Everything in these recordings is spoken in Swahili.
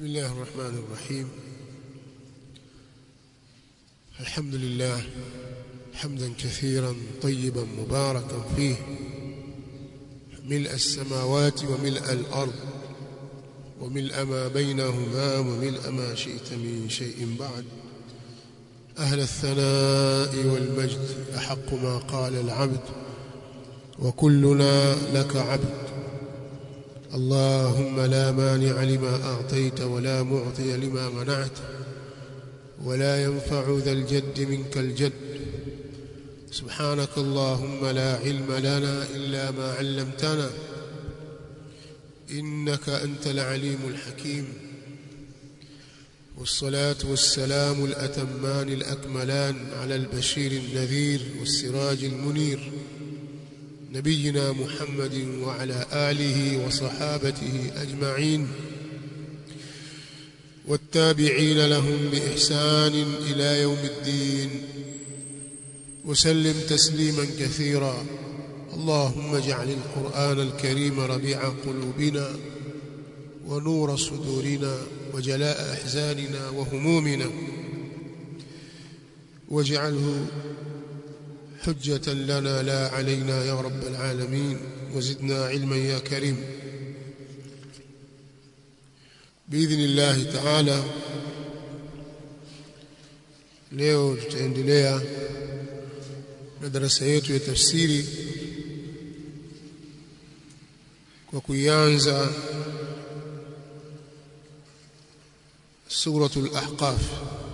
بسم الله الرحمن الرحيم الحمد لله حمدا كثيرا طيبا مباركا فيه ملء السماوات وملء الأرض وملء ما بينهما وملء ما شئت من شيء بعد أهل الثناء والمجد أحق ما قال العبد وكلنا لك عبد اللهم لا مانع لما أعطيت ولا معطي لما منعت ولا ينفع ذا الجد منك الجد سبحانك اللهم لا علم لنا إلا ما علمتنا إنك أنت العليم الحكيم والصلاة والسلام الأتمان الأكملان على البشير النذير والسراج المنير نبينا محمد وعلى آله وصحابته أجمعين والتابعين لهم بإحسان إلى يوم الدين وسلم تسليما كثيرا اللهم اجعل القرآن الكريم ربيع قلوبنا ونور صدورنا وجلاء أحزاننا وهمومنا واجعله حجة لنا لا علينا يا رب العالمين وزدنا علما يا كريم بإذن الله تعالى leo tutaendelea na darasa yetu ya tafsiri kwa kuianza suratul ahqaf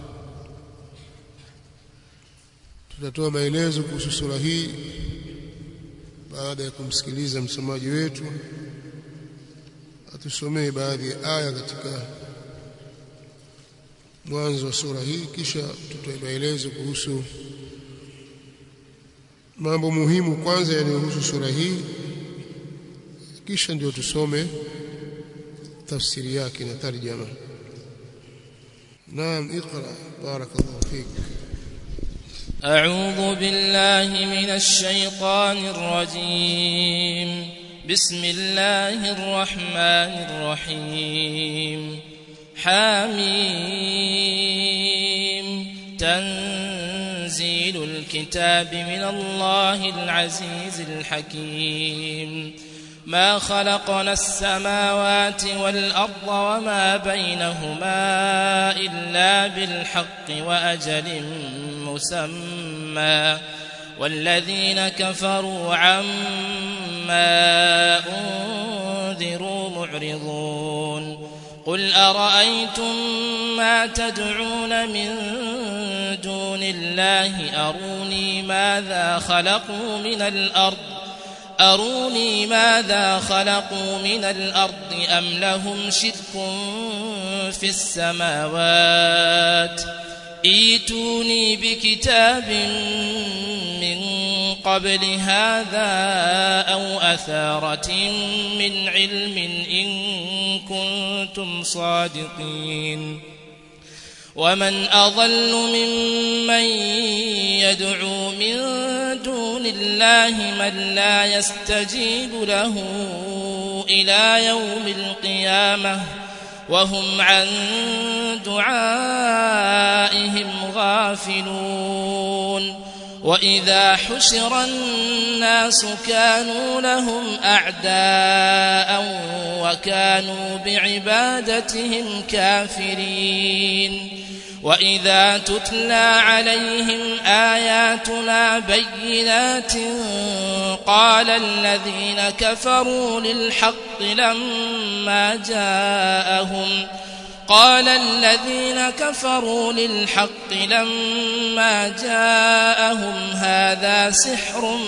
tutatoa maelezo kuhusu sura hii baada ya kumsikiliza msomaji wetu atusomee baadhi ya aya katika mwanzo wa sura hii kisha tutoe maelezo kuhusu mambo muhimu kwanza yanayohusu sura hii kisha ndio tusome tafsiri yake na tarjama naam iqra barakallahu fik أعوذ بالله من الشيطان الرجيم بسم الله الرحمن الرحيم حاميم تنزيل الكتاب من الله العزيز الحكيم ما خلقنا السماوات والأرض وما بينهما إلا بالحق وأجل مسمى والذين كفروا عما أنذروا معرضون قل أرأيتم ما تدعون من دون الله أروني ماذا خلقوا من الأرض أروني ماذا خلقوا من الأرض أم لهم شرك في السماوات ايتوني بكتاب من قبل هذا أو أثارة من علم إن كنتم صادقين ومن أضل ممن يدعو من دون الله من لا يستجيب له إلى يوم القيامة وهم عن دعائهم غافلون وإذا حشر الناس كانوا لهم أعداء وكانوا بعبادتهم كافرين وإذا تتلى عليهم آياتنا بينات قال الذين كفروا للحق لما جاءهم قال الذين كفروا للحق لما جاءهم هذا سحر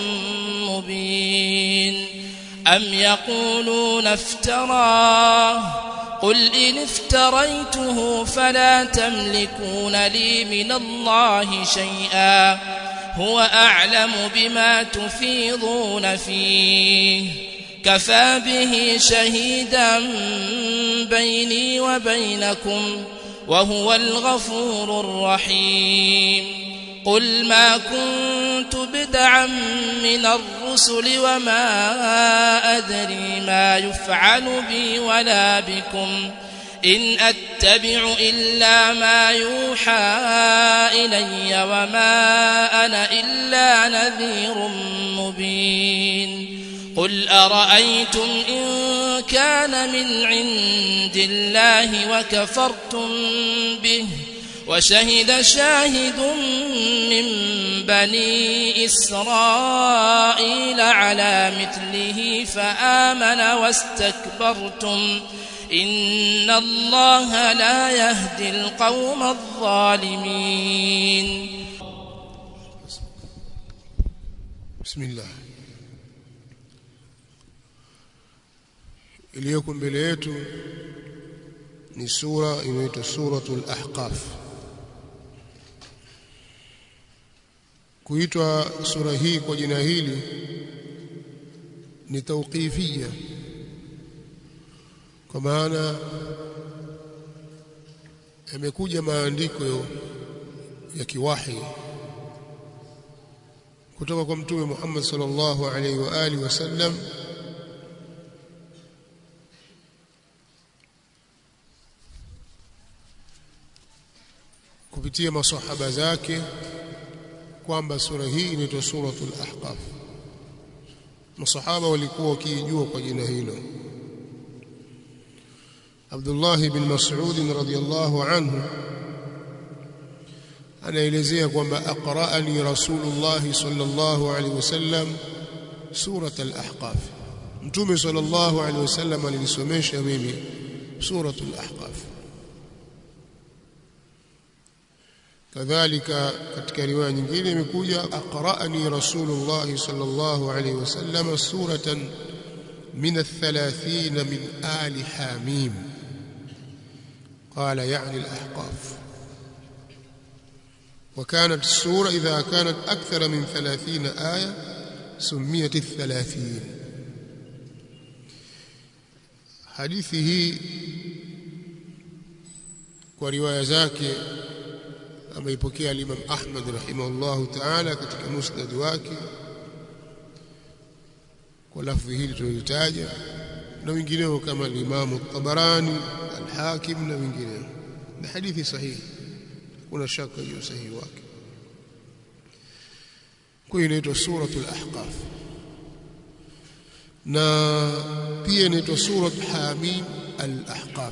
مبين أم يقولون افتراه قل إن افتريته فلا تملكون لي من الله شيئا هو أعلم بما تفيضون فيه كفى به شهيدا بيني وبينكم وهو الغفور الرحيم قل ما كنت بدعا من الرسل وما أدري ما يفعل بي ولا بكم إن أتبع إلا ما يوحى إلي وما أنا إلا نذير مبين قل أرأيتم إن كان من عند الله وكفرتم به وشهد شاهد من بني إسرائيل على مثله فآمن واستكبرتم إن الله لا يهدي القوم الظالمين بسم الله iliyoko mbele yetu ni sura inaitwa suratul ahqaf kuitwa sura hii kwa jina hili ni tauqifia kwa maana yamekuja maandiko ya kiwahi kutoka kwa mtume Muhammad sallallahu alaihi wa alihi wasallam kupitia masahaba zake kwamba sura hii inaitwa suratul ahqaf masahaba walikuwa wakijua kwa jina hilo Abdullah bin Mas'ud radhiyallahu anhu anaelezea kwamba aqra'ani Rasulullah sallallahu alaihi wasallam surat al-ahqaf Mtume sallallahu alaihi wasallam alinisomesha mimi suratul ahqaf kadhalika katika riwaya nyingine imekuja aqra'ani Rasulullah sallallahu alaihi wasallam suratan min al-30 min ali hamim قال يعني الأحقاف وكانت السورة إذا كانت أكثر من ثلاثين آية سميت الثلاثين حديثه ورواية زاكي ameipokea Imam Ahmad rahimahullahu ta'ala katika musnad wake kwa lafzi hili tulilitaja na wengineo kama Imam Tabarani al-Hakim na wengineo na hadithi sahihi kuna shaka juu sahihi wake kwa inaitwa suratul ahqaf na pia inaitwa surat hamim al-ahqaf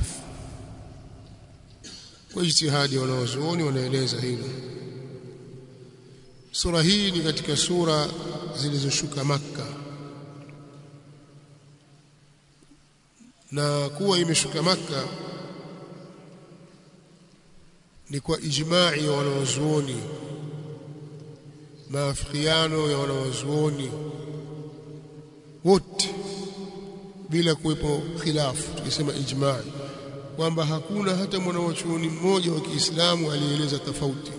kwa ijtihadi ya wanawazuoni wanaeleza hilo sura hii ni katika sura zilizoshuka makka na kuwa imeshuka makka ni kwa ijma'i ya wanawazuoni maafikiano ya wanawazuoni wote bila kuwepo khilafu tukisema ijma'i kwamba hakuna hata mwanawachuoni mmoja wa Kiislamu alieleza tofauti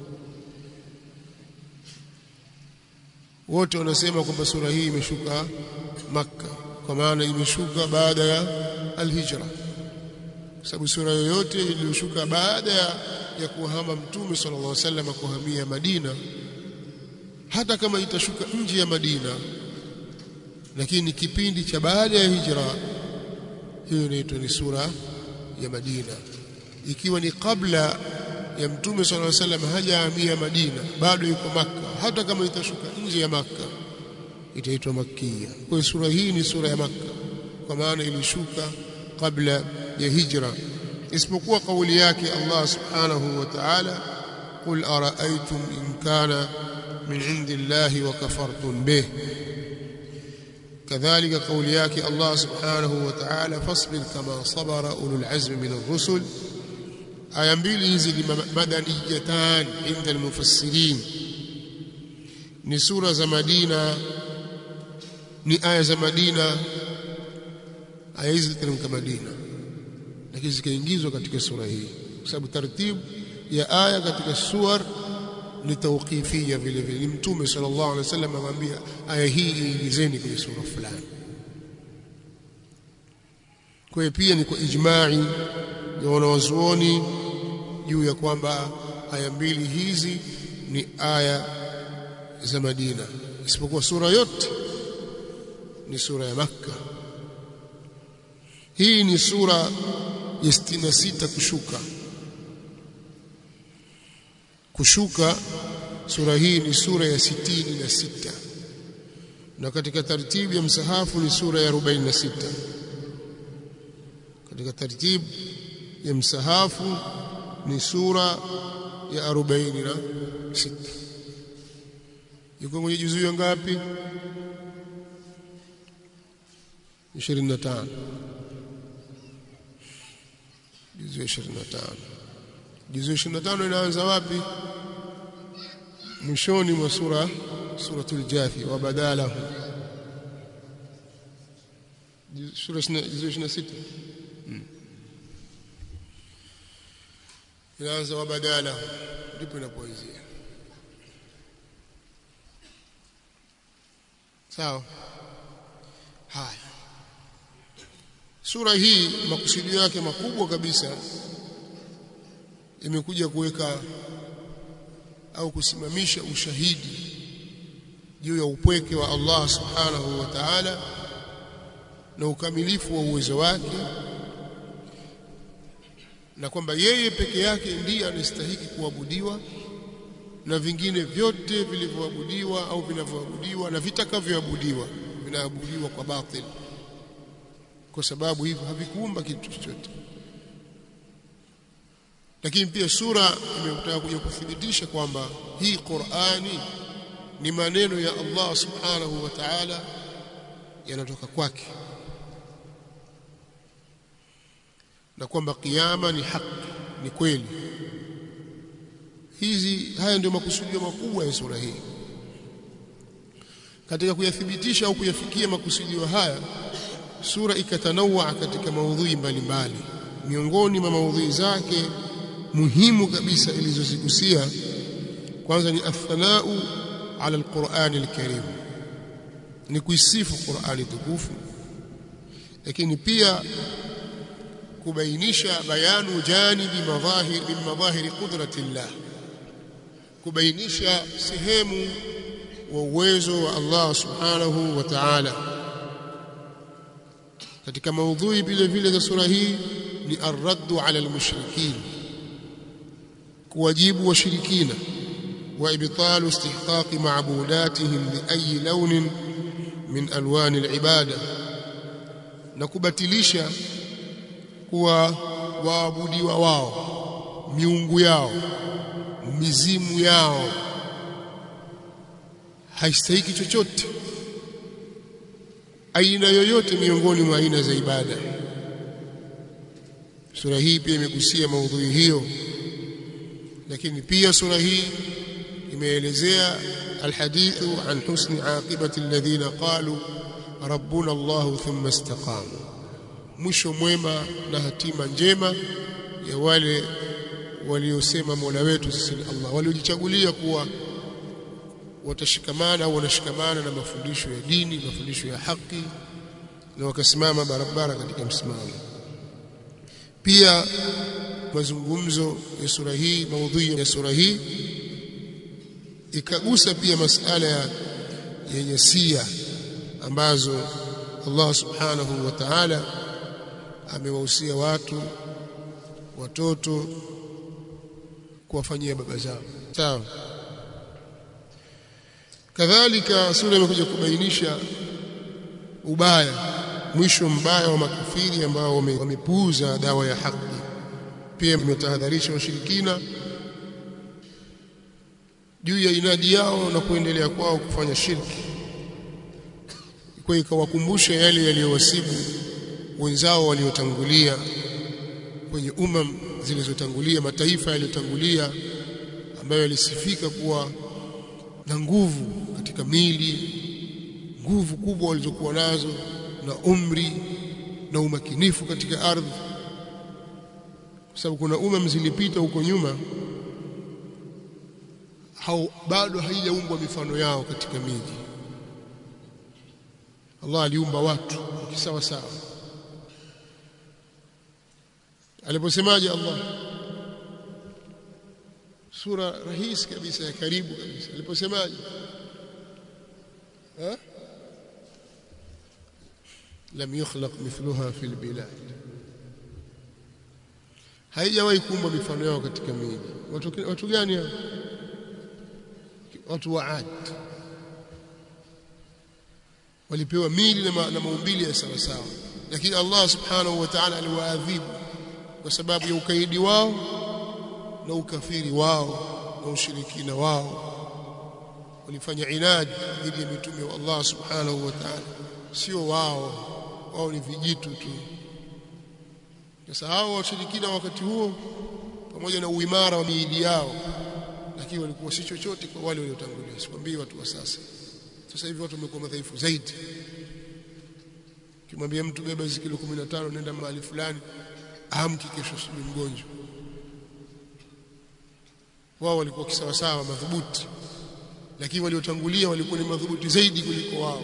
wote wanasema kwamba sura hii imeshuka makka kwa maana imeshuka baada ya alhijra sababu sura yoyote iliyoshuka baada ya, ya kuhama mtume sallallahu alaihi wasallam kuhamia Madina hata kama itashuka nje ya Madina lakini kipindi cha baada ya hijra hiyo inaitwa ni sura ya Madina ikiwa ni kabla ya mtume sallallahu alaihi wasallam hajahamia Madina bado yuko maka hata kama itashuka nje ya maka itaitwa makia kwa hiyo sura hii ni sura ya maka kwa maana ilishuka kabla ya hijra isipokuwa kauli yake Allah subhanahu wa ta'ala qul ara'aytum in kana min indillahi wa kafartum bih كذلك قول ياك الله سبحانه وتعالى فاصبر كما صبر أولو العزم من الرسل aya mbili hizi ni madaniyatan inda almufassirin ni sura za Madina ni aya za Madina aya hizi ziteremka Madina lakini zikaingizwa katika sura hii kwa sababu taratibu ya aya katika suwar ni tawqifia vile vile mtume sallallahu alaihi wasallam amwambia aya hii iingizeni kwenye sura fulani kwa hiyo pia ni kwa ijma'i ya wanawazuoni juu ya kwamba aya mbili hizi ni aya za Madina isipokuwa sura yote ni sura ya Makka hii ni sura ya 66 kushuka kushuka sura hii ni sura ya sitini na sita na katika tartibu ya msahafu ni sura ya 46 katika tartibu ya msahafu ni sura ya 46 yuko kwenye juzuu ngapi 25 juzuu 25 juzuu 25 inaanza wapi mwishoni mwa sura suratul jathi wa badalahu sura juzuu 26 inaanza wa badala ndipo inapoanzia sawa haya sura hii makusudio yake makubwa kabisa imekuja kuweka au kusimamisha ushahidi juu ya upweke wa Allah subhanahu wa ta'ala na ukamilifu wa uwezo wake na kwamba yeye peke yake ndiye anastahili kuabudiwa na vingine vyote vilivyoabudiwa au vinavyoabudiwa na vitakavyoabudiwa vinaabudiwa kwa batil kwa sababu hivyo havikuumba kitu chochote lakini pia sura imetaka kuja kuthibitisha kwamba hii Qur'ani ni maneno ya Allah subhanahu wa ta'ala yanatoka kwake na kwamba kiyama ni haki ni kweli hizi haya ndio makusudio makubwa ya sura hii katika kuyathibitisha au kuyafikia makusudio haya sura ikatanawa katika maudhui mbalimbali miongoni mwa maudhui zake muhimu kabisa ilizozigusia kwanza ni athanau ala alquran alkarim ni kuisifu Qur'ani tukufu lakini pia kubainisha bayanu janibi madhahir min madhahir qudratillah kubainisha sehemu wa uwezo wa Allah subhanahu wa ta'ala katika maudhui vile vile za sura hii ni arraddu ala almushrikin kuwajibu washirikina wa ibtalu istihqaqi ma'budatihim bi ayi launin min alwani alibada na kubatilisha kuwa waabudiwa wao miungu yao mizimu yao haistahiki chochote aina yoyote miongoni mwa aina za ibada sura hii pia imegusia maudhui hiyo lakini pia sura hii imeelezea alhadithu an husni aqibati alladhina qalu rabbuna Allah thumma istaqamu mwisho mwema na hatima njema ya wale waliosema Mola wetu sisi ni Allah waliojichagulia kuwa watashikamana au wanashikamana na mafundisho ya dini mafundisho ya haki na wakasimama barabara katika msimamo pia mazungumzo ya sura hii maudhui ya sura hii ikagusa pia masala ya yenye sia ambazo Allah subhanahu wa ta'ala amewahusia watu watoto kuwafanyia baba zao sawa kadhalika sura imekuja kubainisha ubaya mwisho mbaya wa makafiri ambao wamepuuza dawa ya haki pia imetahadharisha washirikina juu ya inadi yao na kuendelea kwao kufanya shirki kwa ikawakumbusha yale yaliyowasibu wenzao waliotangulia kwenye umam zilizotangulia mataifa yaliyotangulia ambayo yalisifika kuwa na nguvu katika mili nguvu kubwa walizokuwa nazo na umri na umakinifu katika ardhi kwa sababu kuna umam zilipita huko nyuma hao bado haijaumbwa mifano yao katika miji Allah aliumba watu kisawa sawa aliposemaje Allah sura rahisi kabisa ya karibu kabisa aliposemaje ha lam yukhlaq mithluha fil bilad haijawahi kuumbwa mifano yao katika miji watu, watu gani hao watu wa Ad walipewa mili na, ma, na maumbili ya sawa sawa lakini Allah subhanahu wa ta'ala aliwaadhibu kwa sababu ya ukaidi wao na ukafiri wao na ushirikina wao walifanya inadi dhidi ya mitume wa Allah subhanahu wa ta'ala sio wao wao ni vijitu tu sasa hao washirikina wakati huo pamoja na uimara wa miili yao lakini walikuwa si chochote kwa wale waliotangulia sikwambii watu wa sasa sasa hivi watu wamekuwa madhaifu zaidi kimwambia mtu beba hizo kilo 15 nenda mahali fulani amki kesho sijui mgonjwa wao walikuwa kisawa sawa madhubuti lakini waliotangulia walikuwa ni madhubuti zaidi kuliko wao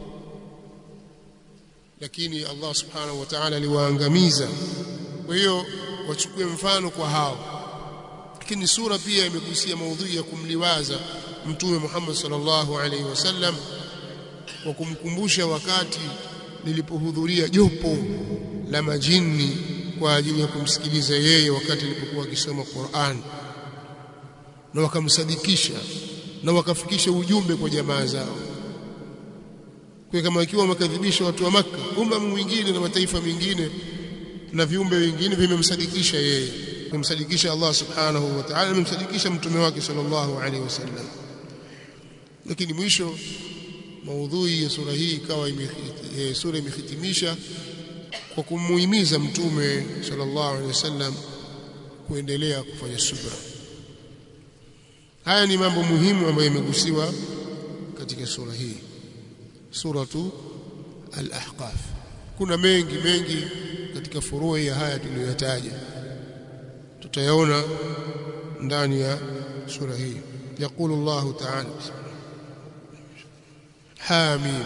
lakini Allah subhanahu wa ta'ala aliwaangamiza kwa hiyo wachukue mfano kwa hao lakini sura pia imegusia maudhui ya kumliwaza mtume Muhammad sallallahu alaihi wasallam kwa kumkumbusha wakati lilipohudhuria jopo la majini kwa ajili ya kumsikiliza yeye wakati alipokuwa akisoma Qur'an na wakamsadikisha na wakafikisha ujumbe kwa jamaa zao kwa kama ikiwa wamekadhibisha watu wa maka umma mwingine na mataifa mengine na viumbe wengine vimemsadikisha yeye kumsadikisha Allah subhanahu wa ta'ala amemsadikisha mtume wake sallallahu alaihi wasallam lakini mwisho maudhui ya sura hii ikawa e, sura imehitimisha kwa kumuhimiza mtume sallallahu alaihi wasallam kuendelea kufanya subra haya ni mambo muhimu ambayo yamegusiwa katika sura hii suratu al-ahqaf kuna mengi mengi katika furui ya haya tuliyotaja tutayaona ndani ya sura hii يقول الله تعالى حاميم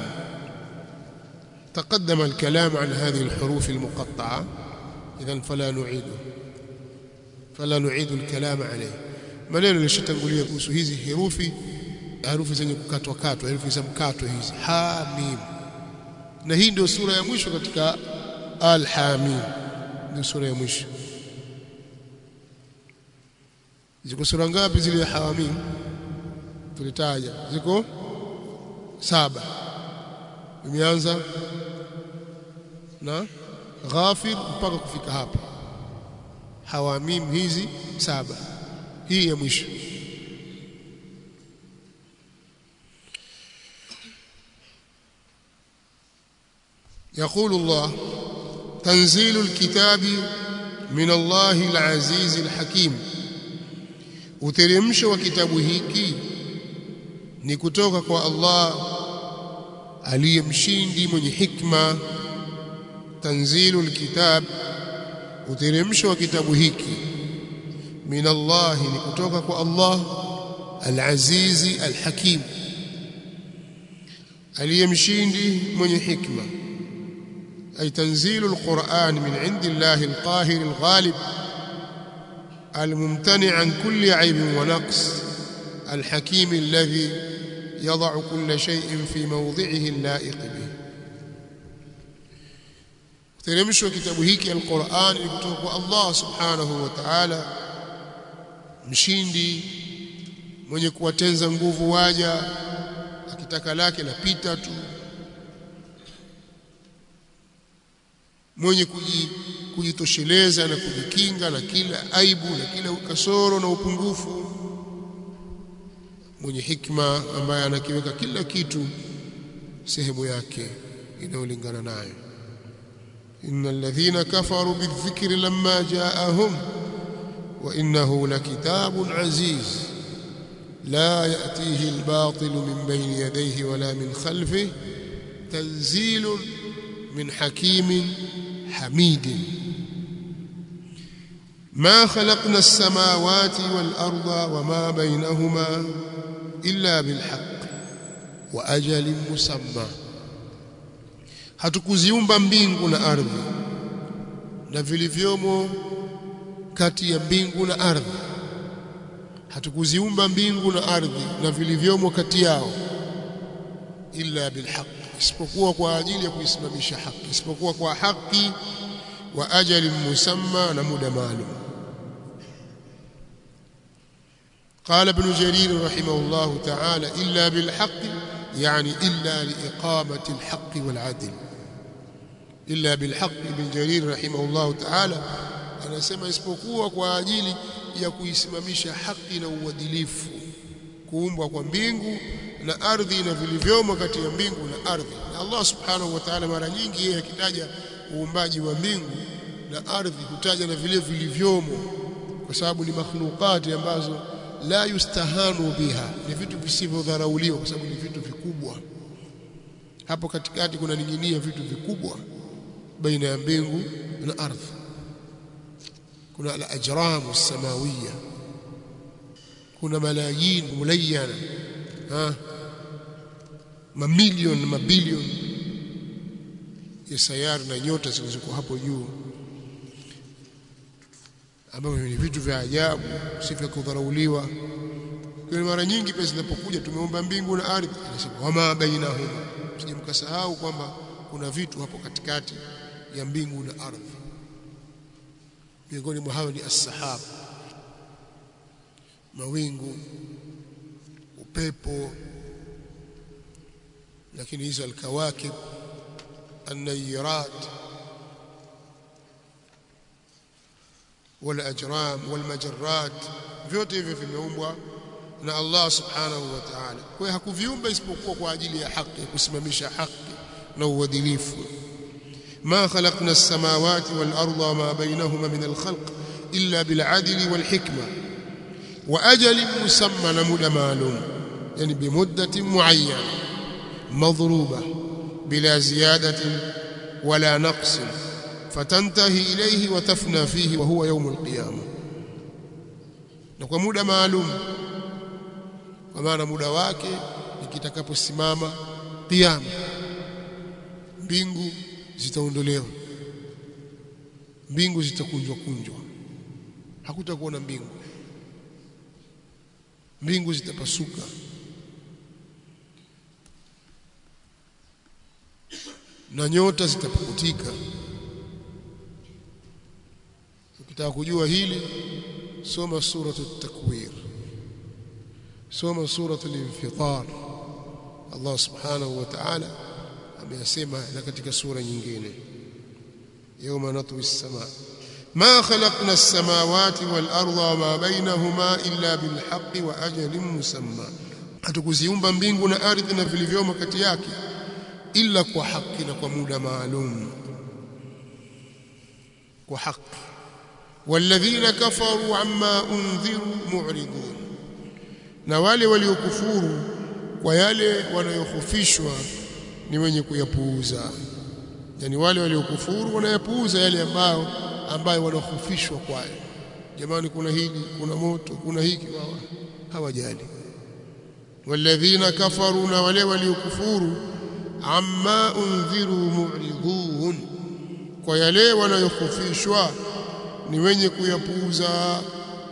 تقدم الكلام عن هذه الحروف المقطعة إذا فلا نعيده فلا نعيد الكلام عليه maneno nilishatangulia kuhusu hizi herufi herufi zenye kukatwa katwa herufi za mkato hizi hamim na hii ndio sura ya mwisho katika al-hamim ndio sura ya mwisho ziko sura ngapi zile hamim tulitaja ziko saba imeanza na ghafir mpaka kufika hapa hawamim hizi saba hii ya mwisho يقول الله تنزيل الكتاب من الله العزيز الحكيم uteremsho wa kitabu hiki ni kutoka kwa Allah aliyemshindi mwenye hikma tanzilul kitab uteremsho wa kitabu hiki min Allah ni kutoka kwa Allah al-azizi al-hakim aliyemshindi mwenye hikma ay tanzilul Qur'an min indi Allah al-qahir al-ghalib الممتنع عن كل عيب ونقص الحكيم الذي يضع كل شيء في موضعه اللائق به teremshwa kitabu hiki alquran ni kutoka kwa Allah subhanahu wa ta'ala mshindi mwenye kuwatenza nguvu waja akitaka lake lapita tu mwenye kujitosheleza na kujikinga na kila aibu na kila kasoro na upungufu mwenye hikma ambaye anakiweka kila kitu sehemu yake inayolingana nayo innal ladhina kafaru bidhikri lamma jaahum wa innahu lakitabun aziz la yatihi albatil min bayni yadayhi wala min khalfihi tanzilun min hakimin حميد ما خلقنا السماوات والأرض وما بينهما إلا بالحق وأجل مسمى hatukuziumba mbingu na ardhi na vilivyomo kati ya mbingu na ardhi hatukuziumba mbingu na ardhi na vilivyomo kati yao illa bilhaq isipokuwa kwa ajili ya kuisimamisha haki isipokuwa kwa haki wa ajali musamma na muda maalum قال ابن جرير رحمه الله تعالى إلا بالحق يعني إلا لإقامة الحق والعدل إلا بالحق ابن جرير رحمه الله تعالى anasema isipokuwa kwa ajili ya kuisimamisha haki na uadilifu kuumbwa kwa mbingu na ardhi na vilivyomo kati ya mbingu na ardhi na Allah subhanahu wa ta'ala mara nyingi yeye akitaja uumbaji wa mbingu na ardhi hutaja na vile vilivyomo kwa sababu ni makhlukati ambazo la yustahanu biha ni vitu visivyodharauliwa kwa sababu ni vitu vikubwa hapo katikati kuna ninginia vitu vikubwa baina ya mbingu na ardhi kuna al-ajram as-samawiyya kuna malayin mulayana ha mamilioni mabilioni ya sayari na nyota zilizoko hapo juu ambavyo ni vitu vya ajabu si vya kudharauliwa kwa mara nyingi pesa zinapokuja tumeomba mbingu na ardhi anasema wama bainahuma sije mkasahau kwamba kuna vitu hapo katikati ya mbingu na ardhi miongoni mwa hayo ni as-sahab mawingu upepo lakini hizo alkawakib النيرات والأجرام والمجرات vyote hivyo vimeumbwa na Allah subhanahu wa ta'ala kwa hiyo hakuviumba isipokuwa kwa ajili ya haki kusimamisha haki na uadilifu ما خلقنا السماوات والأرض وما بينهما من الخلق إلا بالعدل والحكمة وأجل مسمى لمدة معلوم يعني بمدة معينة مضروبة بلا زيادة ولا نقص فتنتهي إليه وتفنى فيه وهو يوم القيامة na muda maalum kwa maana muda wake ikitakaposimama kiyama mbingu zitaondolewa mbingu zitakunjwa kunjwa hakutakuwa na mbingu mbingu zitapasuka na nyota zitapukutika ukitaka kujua hili soma suratu takwir soma suratu al-infitar Allah subhanahu wa ta'ala ameyasema na katika sura nyingine yawma natwi as-samaa ما خلقنا السماوات والأرض وما بينهما إلا بالحق وأجل مسمى hatukuziumba mbingu na ardhi na vilivyomo kati yake ila kwa haki na kwa muda maalum kwa haki walladhina kafaru amma undhiru mu'ridun na wale waliokufuru kwa yale wanayokhofishwa ni wenye kuyapuuza yani wale waliokufuru wanayapuuza yale ambayo ambayo wanakhofishwa kwayo jamani kuna hili kuna moto kuna hiki wao hawajali walladhina kafaru na wale waliokufuru amma undhiru mu'ridun kwa yale wanayokhofishwa ni wenye kuyapuuza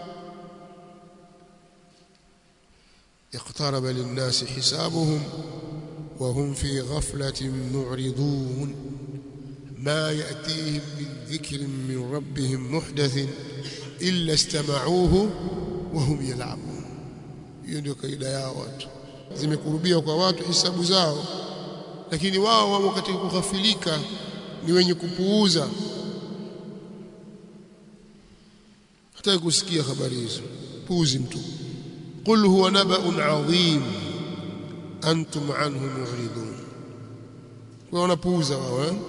اقترب للناس حسابهم وهم في غفلة معرضون ما يأتيهم من ذكر من ربهم محدث إلا استمعوه وهم يلعبون hiyo ndio kaida yao watu zimekurubia kwa watu hisabu zao lakini wao wamo katika kughafilika ni wenye kupuuza hata kusikia habari hizo puuzi mtu qul huwa naba'un 'adhim antum anhu mu'ridun kwa wanapuuza wao eh?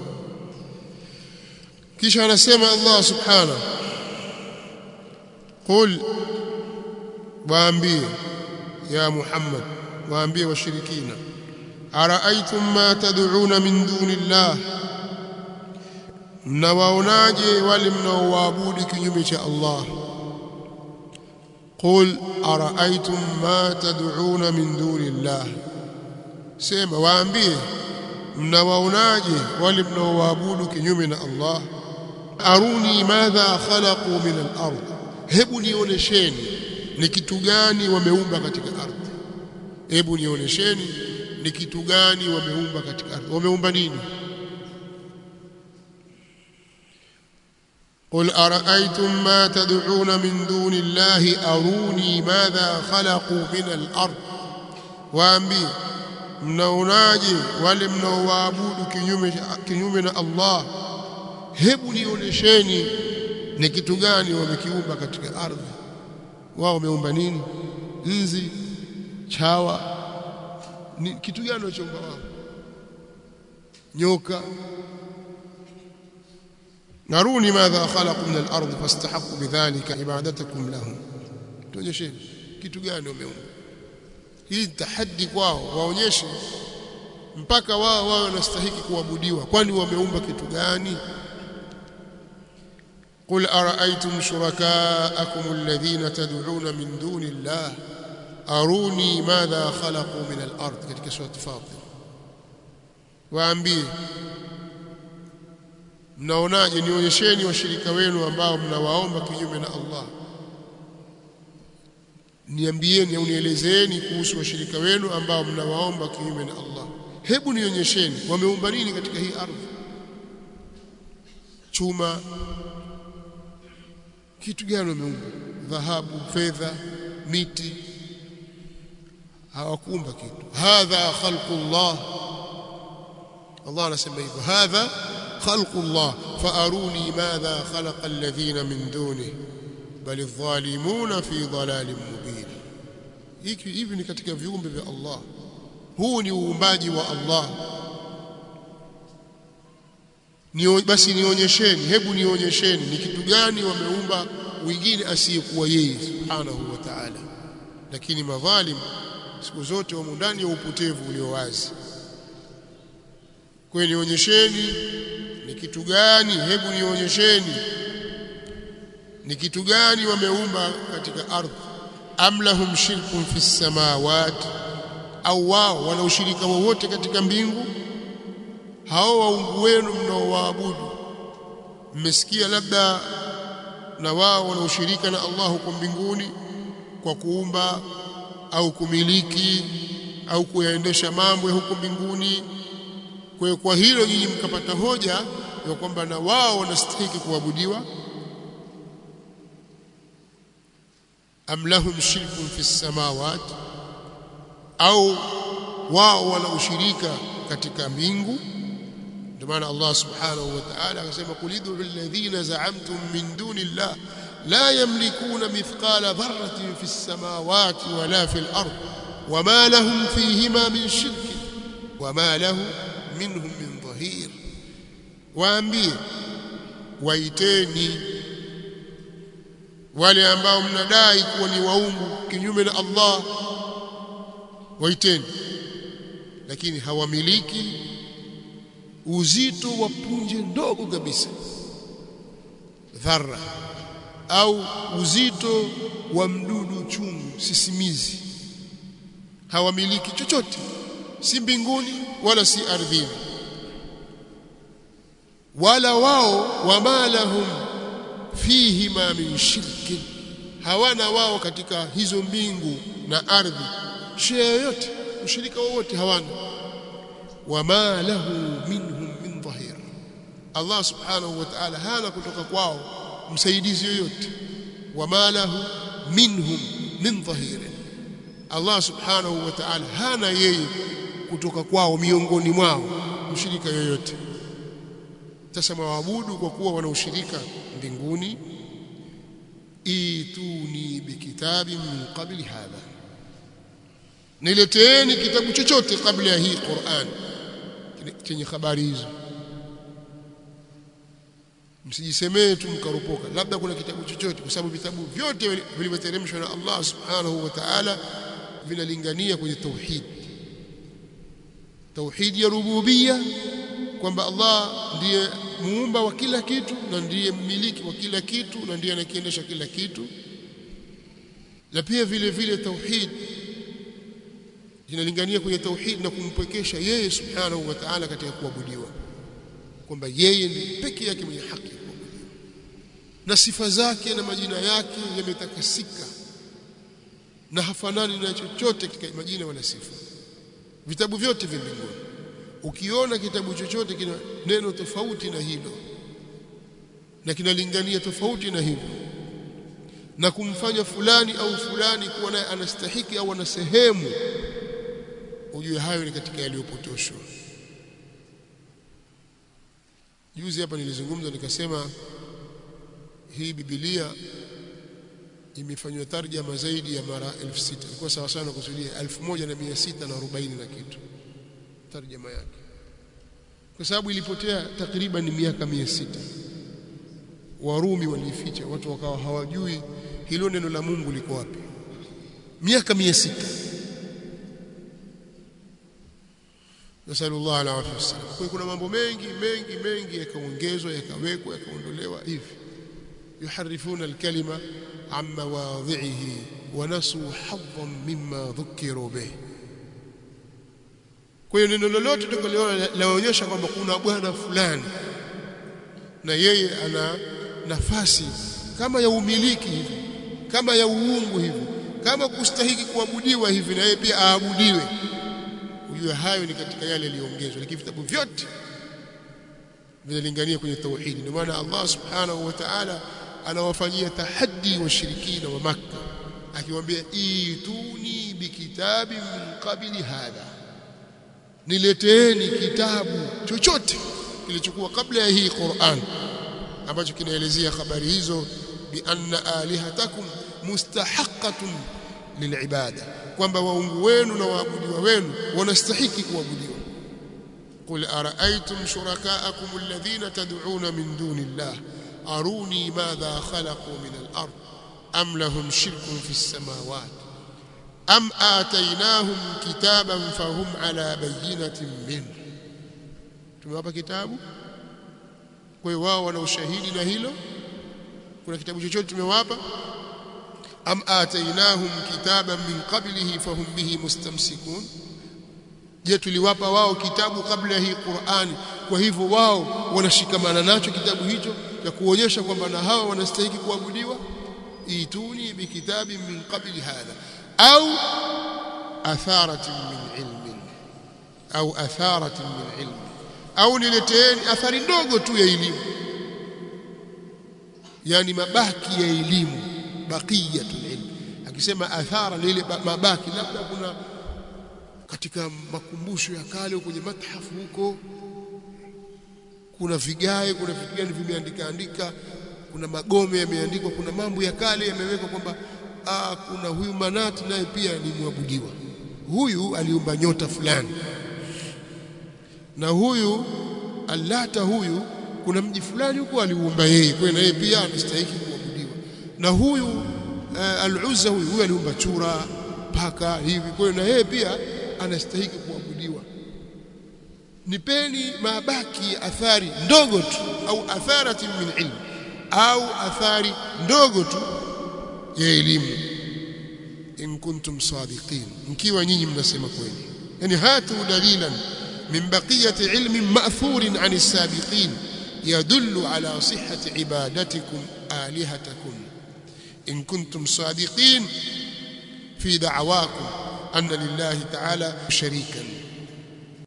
kisha anasema Allah subhanahu qul waambie ya Muhammad waambie washirikina araaitum ma tad'una min dunillah mnawaonaje wale mnaoabudu kinyume cha Allah qul araaitum ma tad'una min dunillah sema waambie mnawaonaje wale mnaoabudu kinyume na Allah aruni madha khalaqu min al-ard hebu nionyesheni ni kitu gani wameumba katika ardhi hebu nionyesheni ni kitu gani wameumba katika ardhi wameumba nini قل أرأيتم ما تدعون من دون الله أروني ماذا خلقوا من الأرض waambie mnaonaje wale mnaowaabudu kinyume kinyume na Allah hebu nionyesheni ni kitu gani wamekiumba katika ardhi wao wameumba nini nzi chawa ni kitu gani walichoumba wao nyoka naruni madha khalaqu min al-ardh fastahaqqu bidhalika ibadatakum lahum tuonyesheni kitu gani wameumba hii tahaddi kwao waonyeshe mpaka wao wao wanastahiki kuabudiwa kwani wameumba kitu gani قل أرأيتم شركاءكم الذين تدعون من دون الله أروني ماذا خلقوا من الأرض katika sura Fatir waambie mnaonaje nionyesheni washirika wenu ambao mnawaomba kinyume na Allah niambieni au nielezeeni kuhusu washirika wenu ambao mnawaomba kinyume na Allah hebu nionyesheni wameumba nini katika hii ardhi chuma kitu gani wameumba dhahabu fedha miti hawakuumba kitu hadha khalqullah Allah anasema hivyo hadha khalqullah faaruni madha khalaqa alladhina min dunihi bal adh-dhalimuna fi dhalalin mubin hiki hivi ni katika viumbe vya Allah huu ni uumbaji wa Allah ni basi nionyesheni hebu nionyesheni ni kitu gani wameumba wengine asiyekuwa yeye subhanahu wa ta'ala lakini madhalim siku zote wamo ndani ya upotevu ulio wazi kwa nionyesheni ni kitu gani hebu nionyesheni ni kitu gani wameumba katika ardhi am lahum shirkun fi samawati au wao wana ushirika wowote katika mbingu hao waungu wenu mnaowaabudu mmesikia labda na wao wana ushirika na Allah huko mbinguni kwa kuumba au kumiliki au kuyaendesha mambo ya huko mbinguni kwa kwa hilo nyinyi mkapata hoja ya kwamba na wao wanastahili kuabudiwa am lahum shirkun fi samawati au wao wana ushirika katika mbingu ndio maana Allah subhanahu wa ta'ala akasema kulidu alladhina za'amtum min duni Allah la yamlikuna mithqala dharratin fi samawati wala fi al-ard wama lahum fihima min shirk wama lahu minhum min dhahir waambie waiteni wale ambao mnadai kuwa ni waungu kinyume na Allah waiteni lakini hawamiliki uzito wa punje ndogo kabisa dharra au uzito wa mdudu chungu sisimizi hawamiliki chochote si mbinguni wala si ardhini wala wao wama lahum fihi ma min shirki hawana wao katika hizo mbingu na ardhi shia yoyote ushirika wowote hawana wama lahu minhum min dhahir Allah subhanahu wa ta'ala hana kutoka kwao msaidizi yoyote wama lahu minhum min dhahir Allah subhanahu wa ta'ala hana yeye kutoka kwao miongoni mwao mshirika yoyote sasa mwabudu kwa kuwa wana ushirika mbinguni ituni bikitabi min qabli hadha nileteeni kitabu chochote kabla ya hii Qur'an chenye habari hizo msijisemee tu mkarupoka labda kuna kitabu chochote kwa sababu vitabu vyote vilivyoteremshwa na Allah subhanahu wa ta'ala vinalingania kwenye tauhid tauhid ya rububia kwamba Allah ndiye muumba wa kila kitu na ndiye mmiliki wa kila kitu na ndiye anakiendesha kila kitu na pia vile vile tauhid inalingania kwenye tauhid na kumpwekesha yeye subhanahu wa ta'ala katika kuabudiwa kwamba yeye ndiye peke yake mwenye haki ya kuabudiwa na sifa zake na majina yake yametakasika na hafanani na chochote katika majina wala sifa vitabu vyote vya mbinguni ukiona kitabu chochote kina neno tofauti na hilo na kinalingania tofauti na hivyo na kumfanya fulani au fulani kuwa naye anastahiki au ana sehemu ujue hayo ni katika yaliyopotoshwa juzi hapa nilizungumza nikasema hii Biblia imefanywa tarjama zaidi ya mara 6000 ilikuwa sawa sana kusudia 1640 na kitu tarjama yake kwa sababu ilipotea takriban miaka 600 Warumi walificha watu wakawa hawajui hilo neno la Mungu liko wapi miaka 600 nasallallahu alaihi wasallam kwa kuna mambo mengi mengi mengi yakaongezwa yakawekwa yakaondolewa hivi yuharifuna alkalima an mawadhihi wa nasu hadhan mimma dhukiru bih kwa hiyo neno lolote tutakaliona laonyesha kwamba kuna bwana fulani na yeye ana nafasi kama ya umiliki hivi kama ya uungu hivi kama kustahiki kuabudiwa hivi na yeye pia aabudiwe ujue hayo ni katika yale yaliyoongezwa lakini vitabu vyote vinalingania kwenye tauhidi ndio maana Allah subhanahu wa ta'ala anawafanyia tahaddi washirikina wa Makka akiwaambia ituni bikitabi min qabli hadha nileteeni kitabu chochote kilichokuwa kabla ya hii Qur'an ambacho kinaelezea habari hizo bi anna alihatakum mustahaqqatun lilibada kwamba waungu wenu na waabudiwa wenu wanastahiki kuabudiwa qul araaytum shurakaakum alladhina tad'una min duni llah aruni madha khalaqu min al-ard am lahum shirkun fi as-samawati am atainahum kitaban fahum ala bayyinatin min tumewapa kitabu kwa hiyo wao wana ushahidi na hilo kuna kitabu chochote tumewapa am atainahum kitaban min qablihi fahum bihi mustamsikun je tuliwapa wao kitabu kabla ya hii Qur'ani kwa hivyo wao wanashikamana nacho kitabu hicho cha kuonyesha kwamba na hao wanastahili kuabudiwa ituni bikitabi min qabli hadha au atharatin min ilmin au atharatin min ilmin au nileteeni athari ndogo tu ya elimu yani mabaki ya elimu baqiyatul ilm akisema athara ni ile mabaki labda kuna katika makumbusho ya kale kwenye mathafu huko kuna vigae kuna vitu gani vimeandika andika kuna magome yameandikwa kuna mambo ya kale yamewekwa kwamba ah kuna huyu manati naye pia ni mwabudiwa huyu aliumba nyota fulani na huyu allata huyu kuna mji fulani huko aliumba yeye kwa na yeye pia anastahili kuabudiwa na huyu uh, al-Uzza huyu huyu aliumba chura paka hivi kwa na yeye pia anastahili kuabudiwa nipeni mabaki athari ndogo tu au atharati min ilm au athari ndogo tu ya elimu in kuntum sadiqin mkiwa nyinyi mnasema kweli yani hatu dalilan min baqiyati ilmin ma'thurin 'an as-sabiqin يدل على صحة عبادتكم آلهتكم إن كنتم صادقين في دعواكم أن لله تعالى شريكا